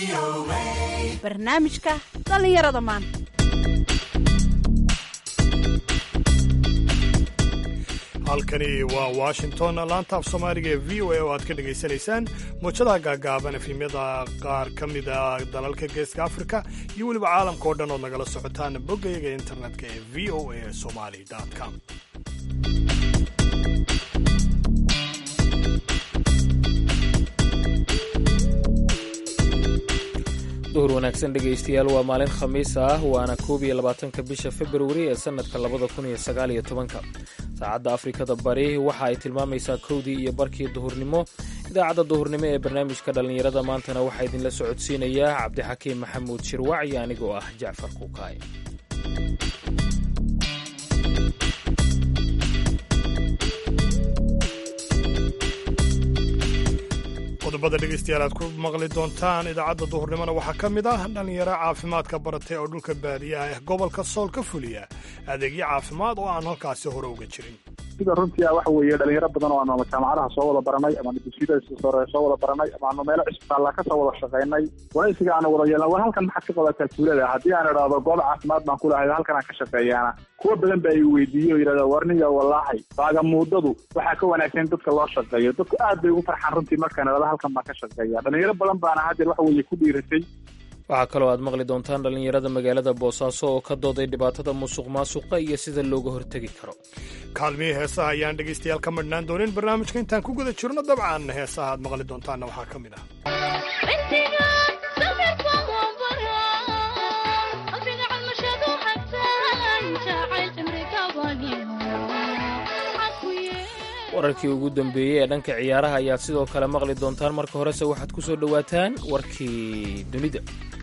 barnaamijka dhallinyarada maanta halkani waa washington laanta af soomaaliga ee v o a oo aad ka dhegaysanaysaan muujadaha gaagaaban efimyada qaar ka mida dalalka geeska afrika iyo weliba caalamka oo dhan ood nagala socotaan boggayaga internetka ee v o a somali com duhur wanaagsan dhegaystayaal waa maalin khamiis ah waana koob iyo labaatanka bisha februari ee sannadka labada kun iyo sagaal iyo tobanka saacadda afrikada bari waxa ay tilmaamaysaa kowdii iyo barkii duhurnimo idaacadda duhurnimo ee barnaamijka dhallinyarada maantana waxaa idinla socodsiinayaa cabdixakiim maxamuud shirwac iyo anigoo ah jacfar kuukaay qodobada dhegaystayaal aad ku maqli doontaan idaacadda duhurnimona waxaa ka mid ah dhallinyaro caafimaadka baratay oo dhulka baadiyaha ah gobolka sool ka fuliya adeegyo caafimaad oo aan halkaasi hore uga jirin sida runtii waxa weeye dhalinyaro badan oo aanu jaamacadaha soo wada baranay amaanu dugsiyada sore soo wada baranay amaanu meelo cisbitaalla ka soo wada shaqaynay waraysiga aanu wada yeelna war halkan maxaad ka qabataa tuulada haddii aan idhaahdo goob caafimaad baan ku lahay halkan aan ka shaqeeyaana kuwa badan ba ay weydiiyey oo yidhahda warniga wallaahi baagamuudadu waxaa ka wanaagsan dadka loo shaqeeyo dadku aad bay ugu farxaan runtii markaan idhahdo halkan baan ka shaqeeya dhalinyaro badan baana haddeer waxa weeye ku dhiiratay waxaa kaloo aad maqli doontaan dhallinyarada magaalada boosaaso oo ka dooday dhibaatada musuq maasuqa iyo sida looga hortegi karo kaalmihii heesaha ayaan dhegaystayaal ka madhnaan doonin barnaamijka intaan ku guda jirno dabcan heesaha aad maqli doontaanna waxaa ka mid ah wararkii ugu dambeeyey ee dhanka ciyaaraha ayaad sidoo kale maqli doontaan marka horese waxaad ku soo dhowaataan warkii dunida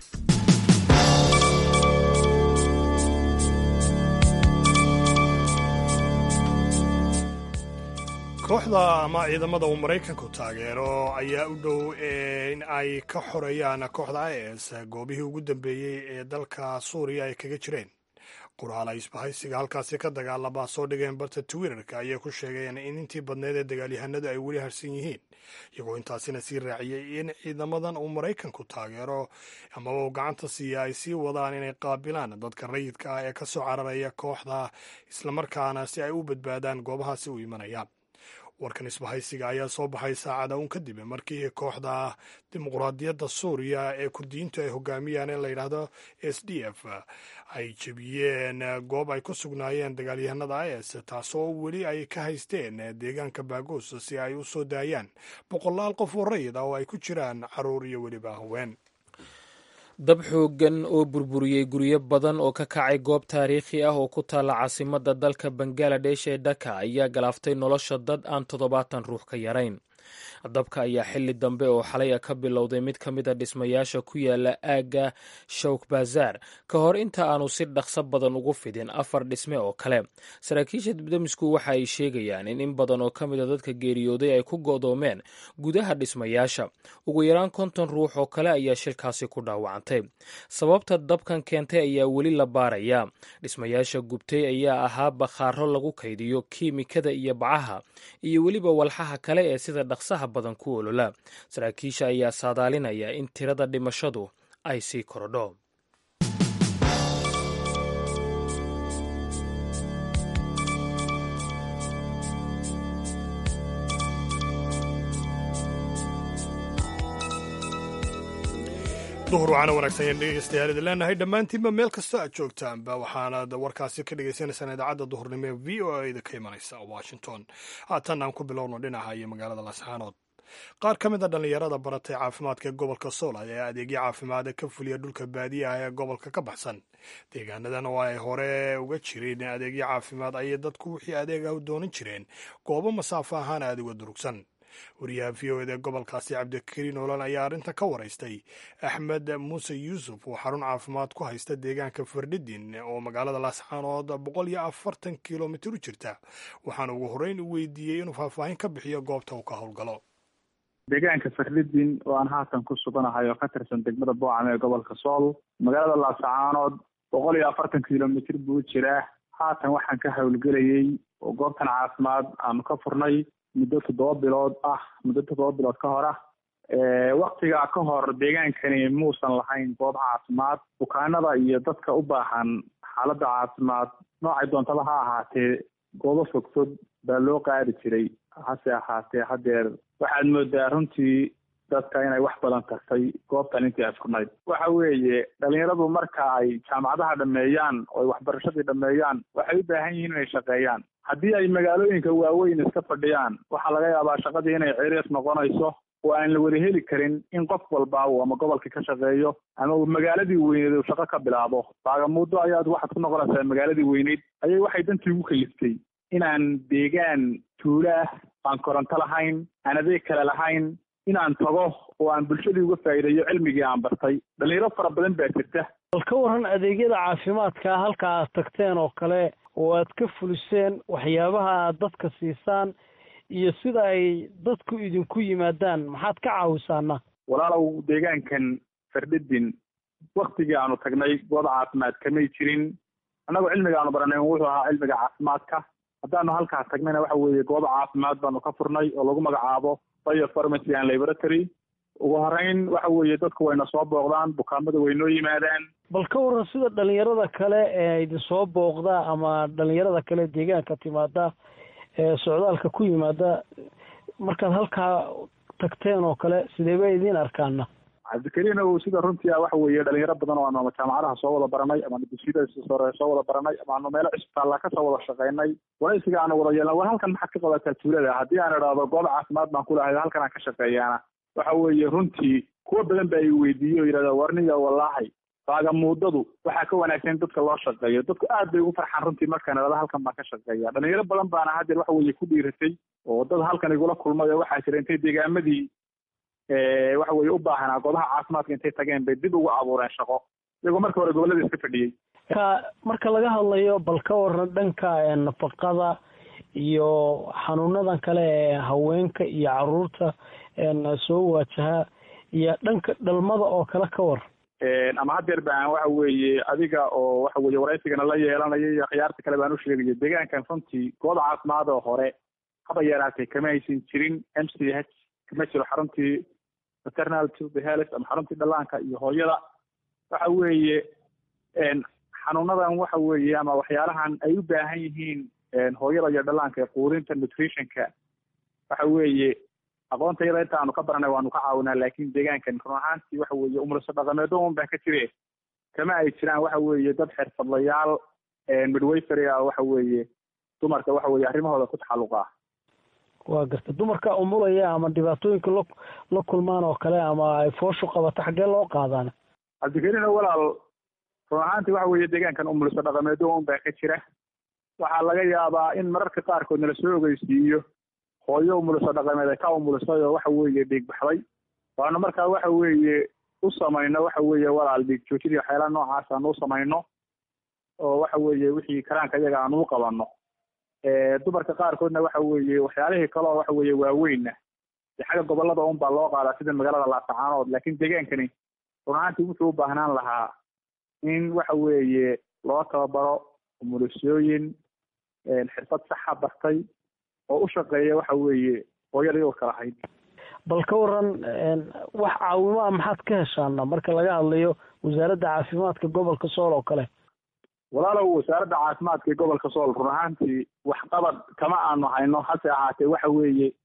kooxda ama ciidamada uu maraykanku taageero ayaa u dhow in ay ka xoreeyaan kooxda is goobihii ugu dambeeyey ee dalka suuriya ay kaga jireen qoraal ay isbahaysiga halkaasi ka dagaalama soo dhigeen barta twitterka ayay ku sheegeen in intii badneed ee dagaalyahanadu ay weli harsan yihiin iyagoo intaasina sii raaciyey in ciidamadan uu maraykanku taageero amaba uu gacanta siiya ay sii wadaan inay qaabilaan dadka rayidka ah ee ka soo cararaya kooxda islamarkaana si ay u badbaadaan goobahaasi u imanayaan warkan isbahaysiga ayaa soo baxay saacada uun kadib markii kooxda dimuqraadiyadda suuriya ee kurdiyiintu ay hogaamiyaan in la yidhaahdo s d f ay jebiyeen goob ay ku sugnaayeen dagaalyahanada is taasoo weli ay ka haysteen deegaanka baagos si ay u soo daayaan boqolaal qof oo rayid ah oo ay ku jiraan caruur iyo weliba haween dab xooggan oo burburiyey guryo badan oo ka kacay goob taariikhi ah oo ku taalla caasimadda dalka bangaladesh ee dhaka ayaa galaaftay nolosha dad aan toddobaatan ruux ka yarayn dabka ayaa xili dambe oo xalay a ka bilowday mid ka mid a dhismayaasha ku yaala aagga shawk bazaar ka hor inta aanu si dhaqso badan ugu fidin afar dhisme oo kale saraakiisha dibdamisku waxa ay sheegayaan in in badan oo ka mid a dadka geeriyooday ay ku go'doomeen gudaha dhismayaasha ugu yaraan konton ruux oo kale ayaa shilkaasi ku dhaawacantay sababta dabkan keentay ayaa weli la baarayaa dhismayaasha gubtay ayaa ahaa bakhaaro lagu kaydiyo kiimikada iyo bacaha iyo weliba walxaha kale ee sida dhaqsaha badan ku olola saraakiisha ayaa saadaalinaya in tirada dhimashadu ay sii korodho duhur waxaana wanaagsan yaan dhegeystayaal idin leenahay dhammaantiinba meel kastoo aad joogtaanba waxaanaad warkaasi ka dhagaysanaysaan idaacadda duhurnimo ee v o a da ka imanaysa washington haatan aan ku bilowno dhinaca iyo magaalada lasxaanood qaar ka mid a dhallinyarada baratay caafimaadka ee gobolka sool ayaa adeegyo caafimaada ka fuliya dhulka baadiyaha ee gobolka ka baxsan deegaanadan oo ay hore uga jireen adeegyo caafimaad ayay dadku wixii adeegah u doonan jireen goobo masaafo ahaan aad uga durugsan wariyaha v o eda gobolkaasi cabdikariin oolan ayaa arrinta ka waraystay axmed muuse yuusuf oo xarun caafimaad ku haysta deegaanka fardhidin oo magaalada laasxaanood boqol iyo afartan kilomitir u jirta waxaana ugu horreyn u weydiiyey inuu faahfaahin ka bixiyo goobta uu ka howlgalo deegaanka fardhidin oo aan haatan ku suganahay oo ka tirsan degmada boocam ee gobolka sool magaalada laascaanood boqol iyo afartan kilomitir buu jiraa haatan waxaan ka howlgelayey oo goobtan caafimaad aanu ka furnay muddo toddoba bilood ah muddo toddoba bilood ka hor ah waktigaa ka hor deegaankani muusan lahayn goob caafimaad bukaanada iyo dadka u baahan xaaladda caafimaad noocay doontaba ha ahaatee goobo fogfog baa loo qaadi jiray hase ahaatee haddeer waxaad moodaa runtii dadka inay wax badan tartay goobtan intii ay furnayd waxa weeye dhalinyaradu marka ay jaamacadaha dhameeyaan oo ay waxbarashadii dhameeyaan waxay u baahan yihiin inay shaqeeyaan haddii ay magaalooyinka waaweyn iska fadhiyaan waxaa laga yaabaa shaqadii inay ciriis noqonayso oo aan la wada heli karin in qof walba uu ama gobolkii ka shaqeeyo ama uu magaaladii weyneed uu shaqo ka bilaabo baagamuuddo ayaad waxaad ku noqonaysaa magaaladii weyneyd ayay waxay dantii ugu kaliftay inaan deegaan tuulo ah aan koronto lahayn aan adeeg kale lahayn inaan tago oo aan bulshadii uga faa'iideeyo cilmigii aan bartay dhalinyaro fara badan baa jirta bal ka waran adeegyada caafimaadka halka aad tagteen oo kale oo aad ka fuliseen waxyaabaha aad dadka siisaan iyo sida ay dadku idinku yimaadaan maxaad ka caawisaana walaalow deegaankan fardhidin waktigii aanu tagnay goob caafimaad kamay jirin annagoo cilmiga aanu baranay wuxuu ahaa cilmiga caafimaadka haddaanu halkaa tagnayna waxa weeye goob caafimaad baanu ka furnay oo lagu magacaabo bio pharmacy and laboratory ugu horeyn waxa weeye dadku wayna soo booqdaan bukaamada way noo yimaadaan bal ka waran sida dhalinyarada kale ee idinsoo booqda ama dhalinyarada kale deegaanka timaada ee socdaalka ku yimaada markaad halkaa tagteen oo kale sidee bay idiin arkaana cabdikariin ow sida runtii ah waxa weeye dhalinyaro badan oo aanu ama jaamacadaha soo wada baranay ama dugsiyada sore soo wada baranay ama aanu meelo cisbitaalla kasoo wada shaqaynay waraysiga aanu wada yeelna war halkan maxaad ka qabataa tuulada haddii aan idhaahdo goob caafimaad baan ku lahay halkan aan ka shaqeeyaana waxa weeye runtii kuwa badan ba ay weydiiyey oo yidhahda warniga wallaahi baagamuudadu waxaa ka wanaagsan dadka loo shaqeeyo dadku aad bay ugu farxaan runtii markaan idhahdo halkan baan ka shaqeeya dhalinyaro badan baana haddeer waxa weeye ku dhiiratay oo dad halkan igula kulmay oo waxaa jira intay deegaamadii waxa weye u baahanaa goobaha caafimaadka intay tageen bay dib ugu abuureen shaqo iyagoo marka hore gobolada iska fadhiyey ka marka laga hadlayo bal ka waran dhanka nafaqada iyo xanuunadan kale ee haweenka iyo caruurta soo waajaha iyo dhanka dhalmada oo kale ka war ama haddeer baan waxa weeye adiga oo waxa weye waraysigana la yeelanaya iyo khiyaarta kale baan u sheegaya deegaankan runtii goob caafimaad oo hore haba yaraatay kama aysan jirin m c h kama jiro xaruntii maternal tube health ama xaruntii dhallaanka iyo hooyada waxa weeye xanuunadan waxa weeye ama waxyaalahan ay u baahan yihiin hooyada iyo dhallaanka ee quudinta nutritionka waxa weeye aqoonta iyada inta aanu ka baranay waanu ka caawinaa laakin deegaankan run ahaantii waxa weeye umriso dhaqameedo un baa ka jire kama ay jiraan waxa weeye dad xirfadlayaal midwayfery ah waxa weeye dumarka waxa weeye arrimahooda ku taxalluqa ah waa garta dumarka umulaya ama dhibaatooyinka la la kulmaan oo kale ama ay fooshu qabato xaggee loo qaadaan cabdikariin walaal run ahaantii waxa weeye deegaankan umuliso dhaqameedo un baa ka jira waxaa laga yaabaa in mararka qaarkood nala soo ogeysiiyo hooyo umuliso dhaqameed ay ka umulisay oo waxa weeye dhiig baxday waanu markaa waxa weeye u samayno waxa weeye walaal dhiig joojidii waxyaalaha noocaas aanu u samayno oo waxa weeye wixii karaanka iyaga aanu u qabano dumarka qaarkoodna waxa weeye waxyaalihii kale oo waxa weeye waaweynna de xagga gobolada un baa loo qaadaa sida magaalada laasacaanood laakiin deegaankani run ahaantii wuxuu u baahnaan lahaa in waxa weeye loo tababaro umulisooyin xirfad saxa bartay oo u shaqeeya waxa weeye hooyadii urka lahayd bal ka waran wax caawimo ah maxaad ka heshaana marka laga hadlayo wasaaradda caafimaadka gobolka sool oo kale walaalow wasaaradda caafimaadka ee gobolka sool run ahaantii waxqabad kama aanu hayno hase ahaatee waxa weeye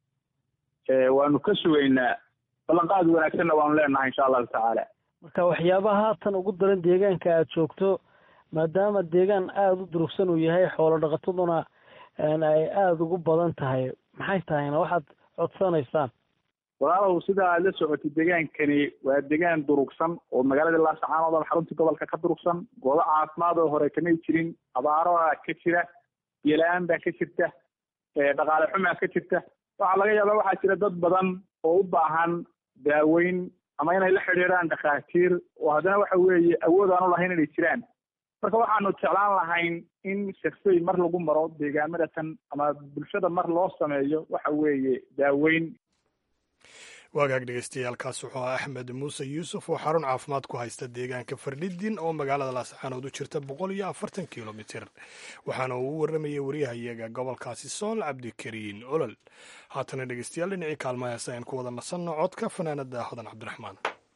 waanu ka sugaynaa ballanqaad wanaagsanna waanu leenahay insha allahu tacaala marka waxyaabaha haatan ugu daran deegaanka aada joogto maadaama deegaan aada u durugsan uu yahay xoolo dhaqataduna ay aada ugu badan tahay maxay tahayna waxaad codsanaysaan walaalow sida aad la socotay deegaankani waa deegaan durugsan oo magaalada laasacaanood ama xaruntii gobolka ka durugsan goobo caafimaad oo hore kamay jirin abaaraha ka jira biyola-aan baa ka jirta dhaqaale xumaa ka jirta waxaa laga yaabaa waxaa jira dad badan oo u baahan daaweyn ama inay la xidhiidhaan dhakhaatiir oo haddana waxa weeye awood aan u lahayn inay jiraan marka waxaanu jeclaan lahayn in shaksay mar lagu maro deegaamada tan ama bulshada mar loo sameeyo waxa weeye daaweyn waagaag dhegeystayaaalkaas wuxuu ahaa axmed muuse yuusuf oo xarun caafimaad ku haysta deegaanka fardhidin oo magaalada laascaanood u jirta boqol iyo afartan kilomitir waxaana uu u waramayay wariyahayaga gobolkaasi sool cabdikariin olol haatana dhegeystayaal dhinacii kaalmahaas ayaan ku wada nasanno codka fanaanada hodan cabdiraxmaan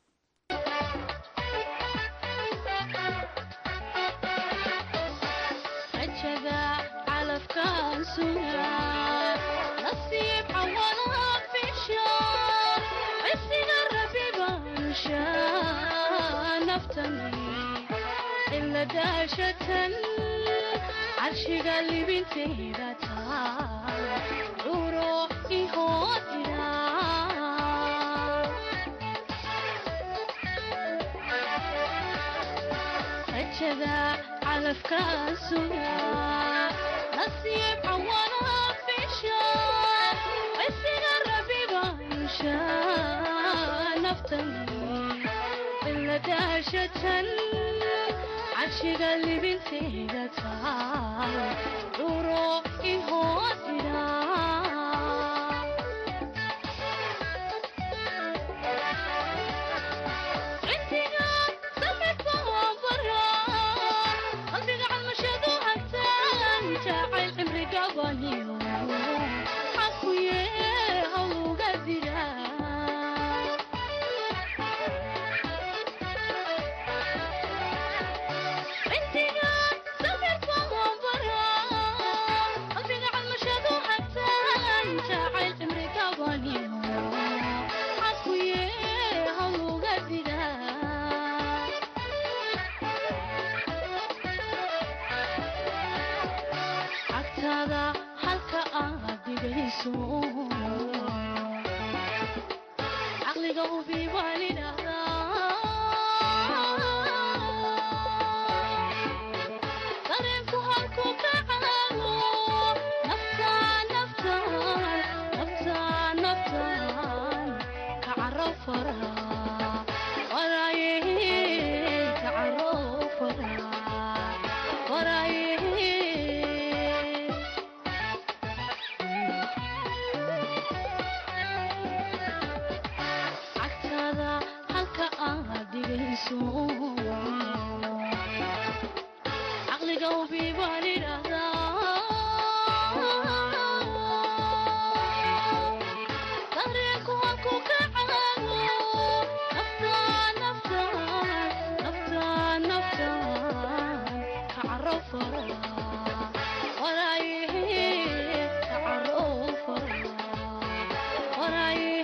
carshiga libintayda taal curo ihoodira rajada calafka suga nasiib cawana fisha aysiga rabibansha naftani iladaashatan carshiga libintayda taal curo ihoodira cindiga samidka waa bara qalbiga calmashadu hagtaan jacayl cimriga baniyo xakuye hawluga dira cindiga samirka waa bara qalbiga calmashadu hagtaan jacayl cimriga baniyo xakuye hawluga dira cagtaada halka aad dhigayso caqliga ubi waan idhahdaa dareenku halku ka caago naftaan naftaan naftaan naftaan ka caro fara waraaye ka caro fara waraaye cagtaada halka aad dhigayso caqliga ubi baan idhahdaa dareenku halku ka caago naftaan naftaan naftaan naftaan ka caro fara waraaye ka caro fara waraaye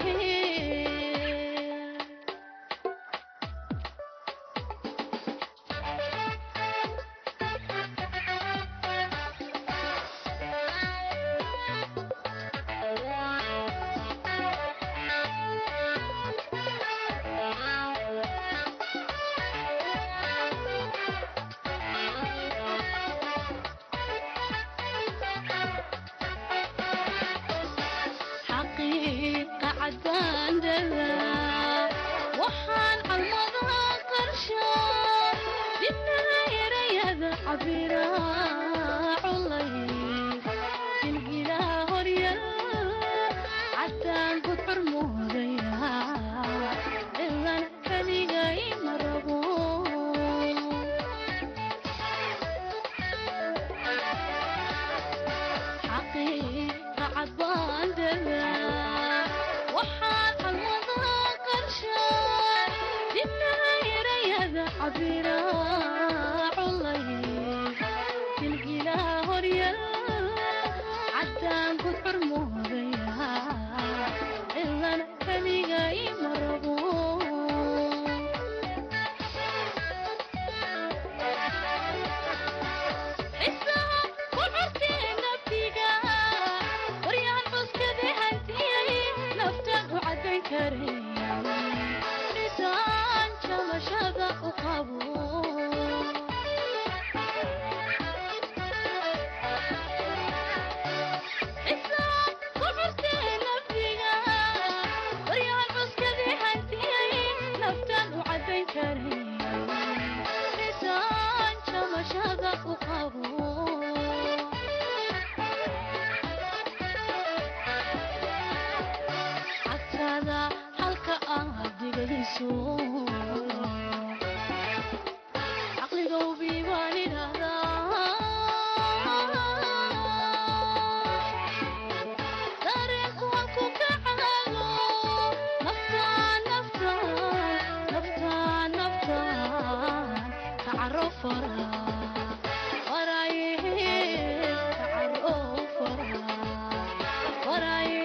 xaqiiqa caddaandada waxaan calmada qarsha dibnaha erayada cabira culay jilgilaa horyal caddaan gudcur moodaya cilan kaligay ma rabo xaqiiqa cadbaandada waxaan calmada qarsha dibnaha erayada cabira culay jilgilaa horyal caddaan gudcur moodaya cilan kaligay ma rabo cisaha ku curtee naftiga waryahan cuskade hantiyay naftan u caddayn karaya dhisaan jamashada u qabo cisaha ku curtee naftiga waryahan cuskade hantiyay naftan u caddayn karaya dhisaan jamashada u qabo cagtaada dhigayso caqliga ubi baan idhahdaa dareenku halku ka caago naftaan naftaan naftaan naftaan ka caro fara waraaye ka caro fara waraaye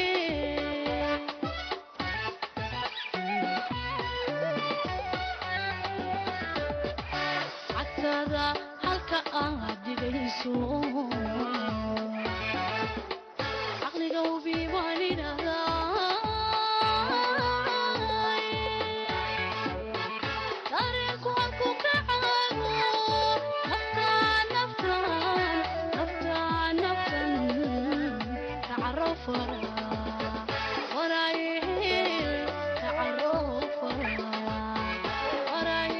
cagtada halka aad dhigayso caqliga ubi baan idhahdaa dareenku halku ka caago naftaan naftaan naftaan naftan ka caro fara waraaye ka caro fara waraaye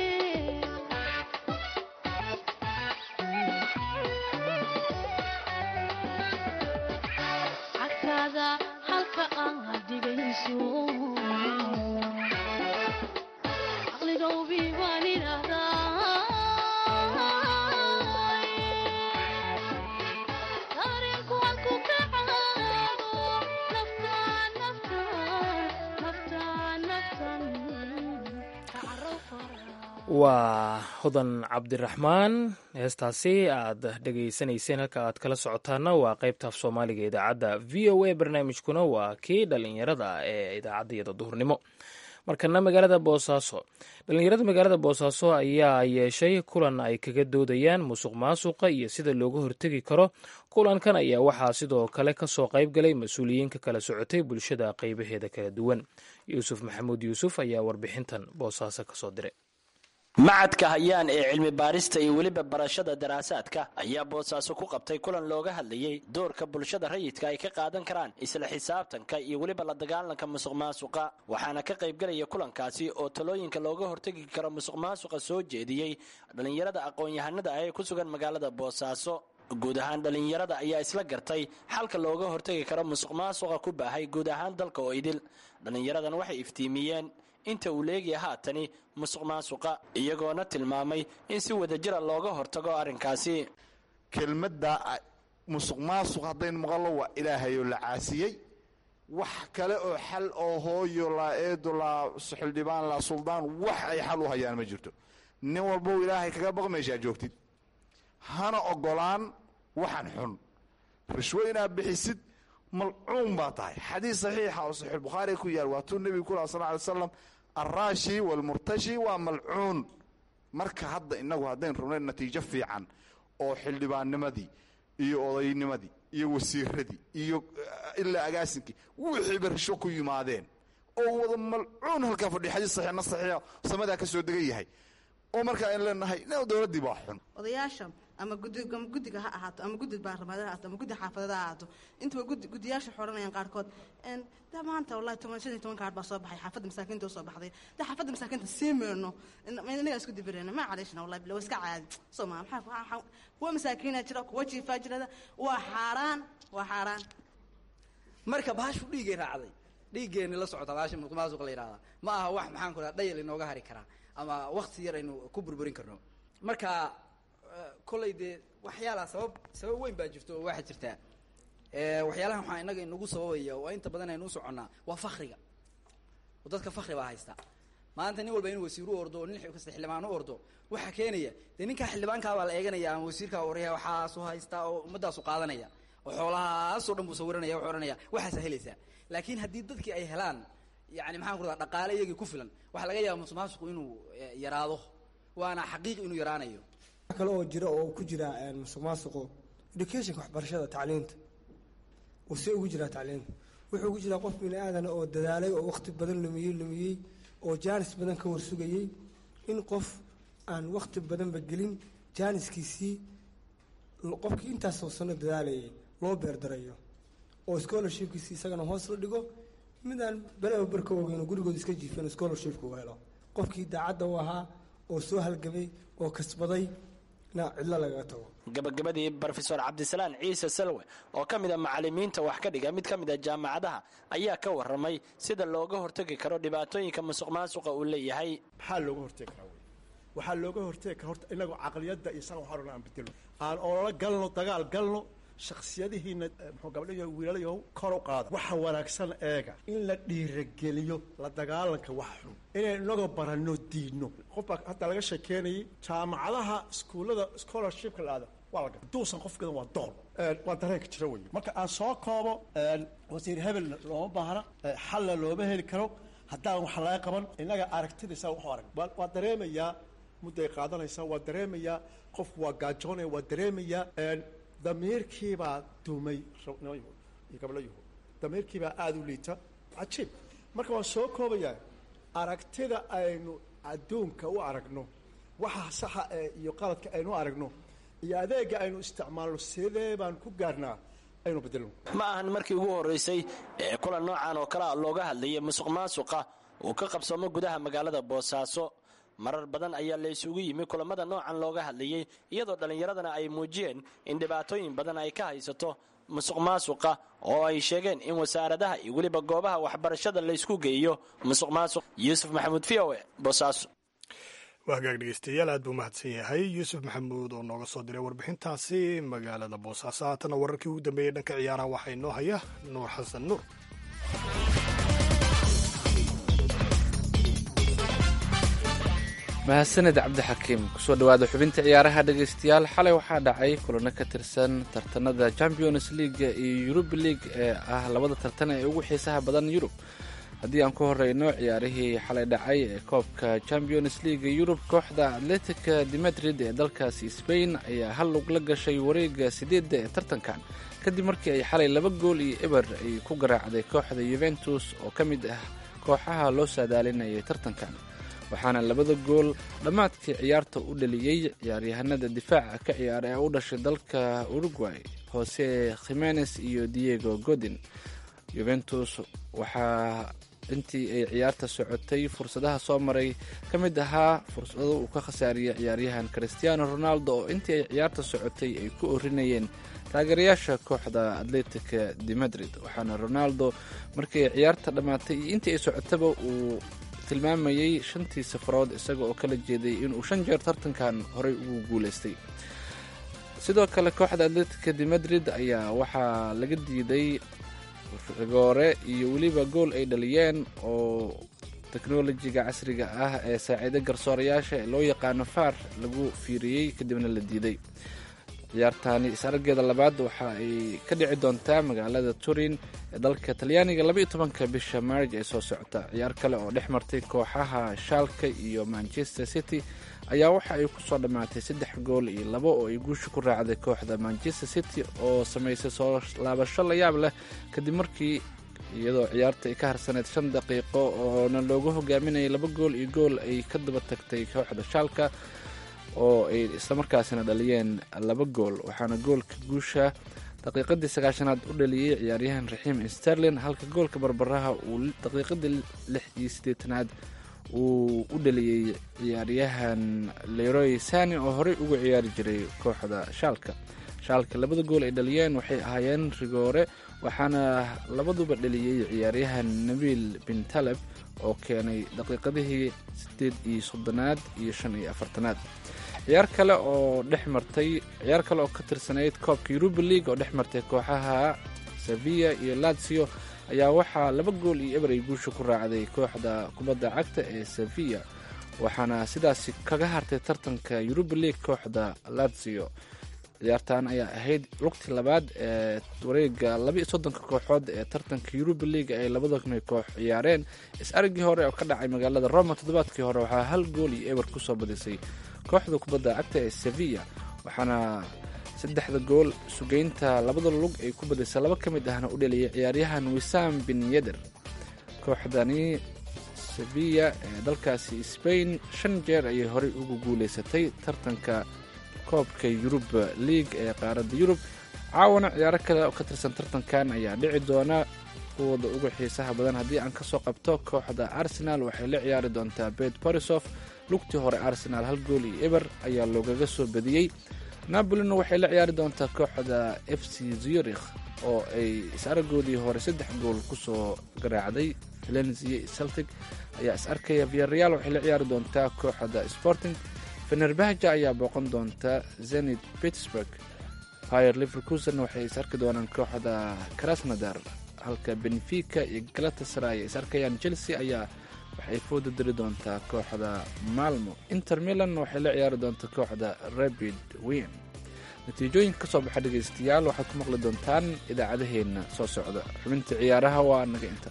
cagtaada halka aad dhigayso caqliga ubi baan idhahdaa dareenku halku ka caago naftaan naftaan naftaan naftan ka caro fara waa hodan cabdiraxmaan heestaasi aad dhegaysanayseen halka aad kala socotaana waa qaybta af soomaaliga ee idaacadda v o a barnaamijkuna waa kii dhalinyarada ee idaacaddayada duhurnimo markana magaalada boosaaso dhalinyarada magaalada boosaaso ayaa yeeshay kulan ay kaga doodayaan musuq maasuqa iyo sida looga hortegi karo kulankan ayaa waxaa sidoo kale kasoo qayb galay mas-uuliyiin ka kala socotay bulshada qaybaheeda kala duwan yuusuf maxamuud yuusuf ayaa warbixintan boosaaso kasoo diray macadka hayaan ee cilmi baarista iyo weliba barashada daraasaadka ayaa boosaaso ku qabtay kulan looga hadlayey doorka bulshada rayidka ay ka qaadan karaan isla xisaabtanka iyo weliba la dagaalanka musuq maasuqa waxaana ka qaybgelaya kulankaasi oo talooyinka looga hortegi karo musuq maasuqa soo jeediyey dhallinyarada aqoon-yahanada ah ee ku sugan magaalada boosaaso guud ahaan dhallinyarada ayaa isla gartay xalka looga hortegi karo musuq maasuqa ku baahay guud ahaan dalka oo idil dhallinyaradan waxay iftiimiyeen inta uu leegaya haatani musuq maasuqa iyagoona tilmaamay in si wadajira looga hortago arrinkaasi kelmadda musuq maasuq haddayn maqallo waa ilaahayoo la caasiyey wax kale oo xal oo hooyo laa eedo laa xildhibaan laa suldaan wax ay xal u hayaan ma jirto nin walbow ilaahay kaga baq meeshaa joogtid hana ogolaan waxaan xun rishwo inaad bixisid malcuun baa tahay xadiis saxiixa oo saxiixulbukhaari ku yaal waa tuu nebigu ku laha sal ly slam alraashi waalmurtashi waa malcuun marka hadda innagu haddayn rabnay natiijo fiican oo xildhibaannimadii iyo odaynimadii iyo wasiiradii iyo ilaa agaasinkii wixiiba risho ku yimaadeen oo wada malcuun halkaa fadhiya xadiis saxiixna saxiixa samadaa ka soo degan yahay oo markaa ayn leenahay dowladdii baa xun odayaasha ama gudi ama guddiga ha ahaato ama guddi baarlamaad ha ahaato ama guddi xaafadada ha ahaato intaba gudi guddiyaasha xoranayaan qaarkood da maanta wallahi toban shan iyo toban kaar baa soo baxay xaafadda masaakiinta usoo baxday da xaafadda masaakiinta sii meerno inagaa isku dibireyna ma caleeshna wallahi bila waa iska caadi soo maa maxaa kuwa masaakiina jira kuwa jiifaa jirada waa xaaraan waa xaaraan marka baashu dhiigay raacday dhiiggeenni la socota baasha musuq la yidhahdaa ma aha wax maxaan ku dhaha dhayal inooga hari karaa ama wakti yar aynu ku burburin karno marka kollay dee waxyaalaha sabab sabab weyn baa jirto oo waxaa jirtaa waxyaalahan waxaa inaga inagu sababaya oo inta badan aynu u soconnaa waa fakriga oo dadka fakri baa haysta maanta nin walba inuu wasiir u ordo oo nin kasta xildhibaan u ordo waxaa keenaya dee ninkaa xildhibaankaa baa la eeganaya ama wasiirkaa oraya waxaasu haystaa oo ummadaasu qaadanaya oo xoolahaasoo dhan buu sawiranaya wuxuu odhanaya waxaasa helaysaa laakiin haddii dadkii ay helaan yani maxaan ku radaa dhaqaale iyagii ku filan waxaa laga yaaba musuq maasuqu inuu yaraado waana xaqiiq inuu yaraanayo kale oo jira oo ku jira musuq maasuqu educationka waxbarashada tacliinta uu see ugu jiraa tacliinta wuxuu ugu jiraa qof bini aadana oo dadaalay oo waqti badan lumiyey lumiyey oo jaanis badan ka warsugayey in qof aan waqti badanba gelin jaaniskiisii qofkii intaasoo sano dadaalayay loo beerdarayo oo scholarshipkiisi isagana hoos la dhigo midaan beleba barka ogeyn gurigooda iska jiifeen scholarshipka u helo qofkii daacadda u ahaa oo soo halgamay oo kasbaday na cidlo lagaga tago gabagabadii brofesor cabdisalaan ciise salwe oo ka mid a macalimiinta wax ka dhiga mid ka mid a jaamacadaha ayaa ka waramay sida looga hortegi karo dhibaatooyinka musuq maasuqa uu leeyahay maxaa looga hortegi karaa wey waxaa looga hortegi karaa horta inagoo caqliyadda iyo san waxaa aan bedelo aan ololo galno dagaal galno shaksiyadihiina muxuu gabdhayo wiilalayo kor u qaada waxa wanaagsan eega in la dhiirageliyo la dagaalanka wax xun inaynu inagoo baranno diidno qof baa hadda laga sheekeynayay jaamacadaha iskuullada scholarshipka la aada waa laga duusan qofkeeda waa doon waa dareenka jira wey marka aan soo koobo wasiir hebel looma baahna xalla looma heli karo haddaan wax laga qaban innaga aragtidiisa waxu arag waa dareemayaa mudday qaadanaysaa waa dareemayaa qofku waa gaajoonaya waa dareemayaa damiirkiibaa dumay iyo gabdhayuhu damiirkiibaa aada u liita cajiib marka waan soo koobayaa aragtida aynu adduunka u aragno waxa saxa ee iyo qaladka aynu u aragno iyo adeega aynu isticmaalno sidee baan ku gaarnaa aynu bedelno ma ahan markii ugu horraysay ee kulan noocan oo kale a looga hadlayay musuq maasuqa uu ka qabsoomo gudaha magaalada boosaaso marar badan ayaa la isugu yimi kulamada noocan looga hadlayey iyadoo dhallinyaradana ay muujiyeen in dhibaatooyin badan ay ka haysato musuq maasuqa oo ay sheegeen in wasaaradaha iyo weliba goobaha waxbarashada laysku geeyo musuq maasuq yuusuf maxamuud v o e boosaaso waa hagaag dhegeystayaal aad buu mahadsan yahay yuusuf maxamuud oo nooga soo diray warbixintaasi magaalada boosaaso haatana wararkii ugu dambeeyey dhanka ciyaaraha waxaa inoo haya nuur xasan nuur mahadsaned cabdixakiim kusoo dhawaada xubinta ciyaaraha dhegaystayaal xalay waxaa dhacay kulano ka tirsan tartanada champions leaga iyo yurub league ee ah labada tartan ee ugu xiisaha badan yurub haddii aan ku horeyno ciyaarihii xalay dhacay ee koobka champions leaga yurub kooxda atletica de madrid ee dalkaasi sbain ayaa hal lug la gashay wareega sideedda ee tartankan kadib markii ay xalay laba gool iyo eber ay ku garaacday kooxda yuventus oo ka mid ah kooxaha loo saadaalinayay tartankan waxaana labada gool dhammaadkii ciyaarta u dhaliyey ciyaaryahanada difaaca ka ciyaara ee u dhashay dalka uruguay jose khimenes iyo diego godin yuventus waxaa intii ay ciyaarta socotay fursadaha soo maray ka mid ahaa fursado uu ka khasaariyey ciyaaryahan cristiano ronaldo oo intii ay ciyaarta socotay ay ku orinayeen taageerayaasha kooxda atletica de madrid waxaana ronaldo markii ay ciyaarta dhammaatay iyo intii ay socotaba uu tilmaamayey shantii safarood isaga oo kala jeeday inuu shan jeer tartankan horey ugu guuleystay sidoo kale kooxda atletica de madrid ayaa waxaa laga diiday rigoore iyo weliba gool ay dhaliyeen oo teknolojiga casriga ah ee saaciida garsoorayaasha ee loo yaqaano far lagu fiiriyey kadibna la diiday ciyaartani is-araggeeda labaad waxa ay ka dhici doontaa magaalada turin ee dalka talyaaniga labaiyo tobanka bisha maarj ee soo socota ciyaar kale oo dhex martay kooxaha shaalka iyo manchester city ayaa waxa ay kusoo dhammaatay saddex gool iyo labo oo ay guusha ku raacday kooxda manchester city oo samaysay soo laabasho la yaab leh kadib markii iyadoo ciyaarta ay ka harsaneyd shan daqiiqo oona loogu hogaaminayay laba gool iyo gool ay ka daba tagtay kooxda shaalka oo ay islamarkaasina dhaliyeen laba gool waxaana goolka guusha daqiiqadii sagaashanaad u dhaliyey ciyaaryahan raxiim sterlin halka goolka barbaraha uu daqiiqadii lix iyo siddeetanaad uu u dhaliyey ciyaaryahan leroy sani oo horey uga ciyaari jiray kooxda shaalka shaalka labada gool ay dhaliyeen waxay ahaayeen rigoore waxaana labaduba dhaliyey ciyaaryahan nabiil bin taleb oo keenay daqiiqadihii siddeed iyo soddonaad iyo shan iyo afartanaad ciyaar kale oo dhex martay ciyaar kale oo ka tirsanayd koobka yuruba league oo dhex martay kooxaha sevilla iyo lazio ayaa waxaa laba gool iyo eber ay guusha ku raacday kooxda kubadda cagta ee sevilla waxaana sidaasi kaga hartay tartanka yuruba league kooxda lazio ciyaartan ayaa ahayd lugtii labaad ee wareega labaiyo soddonka kooxood ee tartanka yuruba league ay labadana koox ciyaareen is-aragii hore oo ka dhacay magaalada roma toddobaadkii hore waxaa hal gool iyo eber kusoo badisay kooxda kubadda cagta ee sevilla waxaana saddexda gool sugeynta labada lug ay ku badisay laba ka mid ahna u dheliyay ciyaaryahan wisam bin yeder kooxdani sevilla ee dalkaasi sbain shan jeer ayay horey ugu guuleysatay tartanka koobka yurub league ee qaaradda yurub caawana ciyaaro kale oo ka tirsan tartankan ayaa dhici doona kuwooda ugu xiisaha badan haddii aan kasoo qabto kooxda arsenal waxay la ciyaari doontaa bet borisof lugtii hore arsenal hal gool iyo eber ayaa loogaga soo badiyey napolina waxay la ciyaari doontaa kooxda f c zurich oo ay is-aragoodii hore saddex gool kusoo garaacday valencia celtic ayaa is arkaya viareal waxay la ciyaari doontaa kooxda sporting fenerbahja ayaa booqan doonta zenit pittsburg fire liverkusen waxay is arki doonaan kooxda krasnodar halka benfica iyo galatasaray ay is arkayaan chelsea ayaa waxay fooda diri doontaa kooxda malmo inter milan waxay la ciyaari doontaa kooxda rabid win natiijooyinka ka soo baxa dhegaystayaal waxaad ku maqli doontaan idaacadaheenna soo socda xubinta ciyaaraha waa naga inta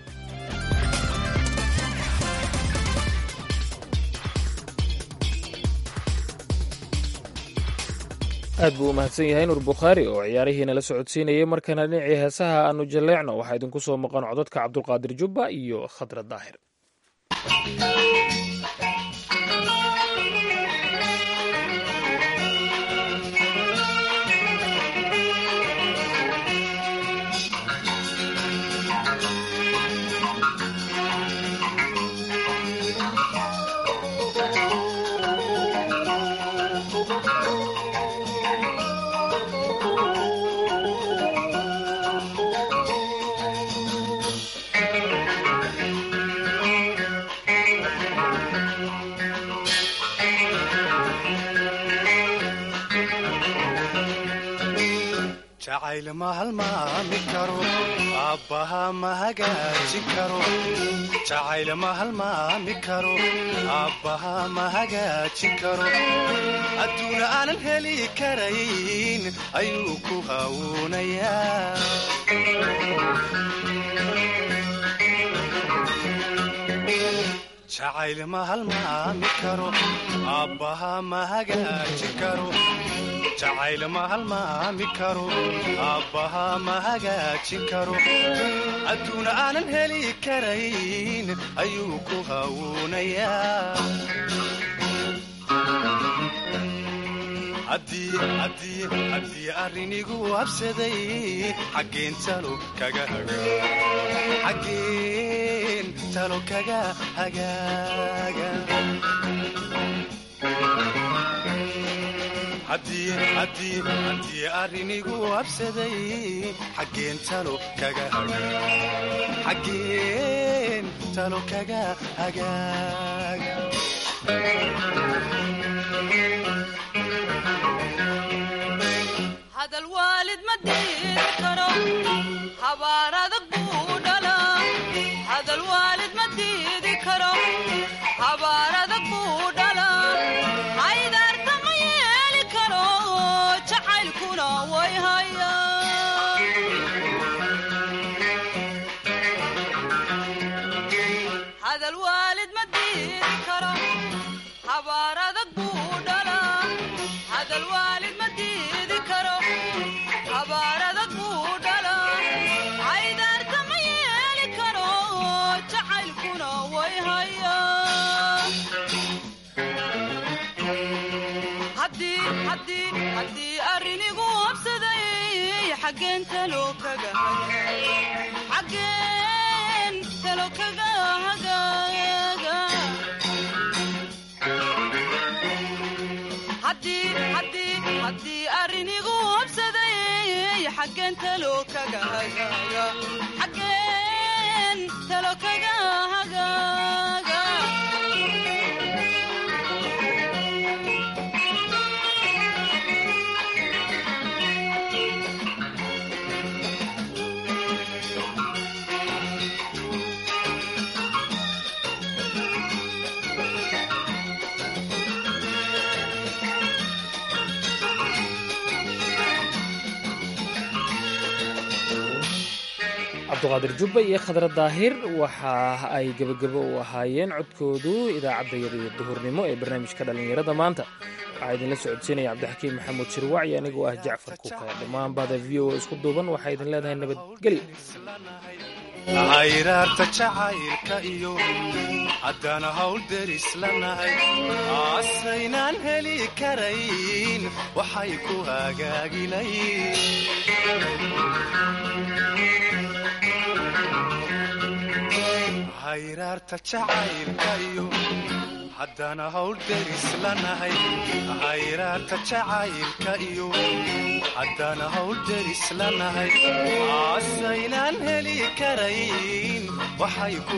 aad buu u mahadsan yahay nuur bukhaari oo ciyaarihiina la socodsiinayay markana dhinacii heesaha aanu jalleecno waxaa idinku soo maqan codadka cabdulqaadir jubba iyo khadra daahir jacayl ma halmaami karo aabbaha ma hagaajin karo jacayl ma halmaami karo aabbaha ma hagaajin karo adduuna aanan heli karayn ayuu ku hawuunayaa jacayl ma halmaami karo aabbaha ma hagaajin karo jacayl ma halmaami karo aabbaha ma hagaajin karo adduuna aanan heli karayn ayuu ku hawuunayaa haddii arrinigu habsaday xaggeen talo kaga xaggeen talo kaga hagaaga haddii arrinigu habsaday xaggeen talo kaga xaggeen talo kaga hagaaga hadal waalid ma diiri karo habaar adag buu dhalaa hadal waalid ma diidi karo habaar adag buu dhalaa haydaarta ma yeeli karo jacaylkuna way haya hadal waalid ma diidi karo habaar adag buu dhalaa hadal waalid ma diidi karo habaar adag buu dhalaa haydaarta ma yeeli karo jacaylkuna way haya haddii arrinigu habsaday xaggeen talo kaga xaggeen talo kaga hagaaga haddii arrinigu habsaday xaggeen talo kaga hagaaga xaggeen talo kaga hagaaga cabduqaadir jubba iyo khadra daahir waxa ay gebagabo u ahaayeen codkoodu idaacadda yar iyo duhurnimo ee barnaamijka dhallinyarada maanta waxaa idinla socodsiinaya cabdixakiim maxamuud shirwacyi anigoo ah jacfar kuka dhammaan bahda v o isku duuban waxaa idin leedahay nabadgelyo hayraarta jacaylka iyo haddana hawl deris lanahay aasaynaan heli karayn waxay ku hagaagilayn hayraarta jacaylka iyo haddana hawl deris lanahay hayraarta jacaylka iyo haddana hawl deris lanahay aasaynaan heli karayn waxay ku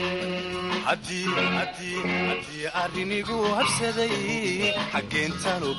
hagaagilayn haddii arrinigu habsaday xaggeen talo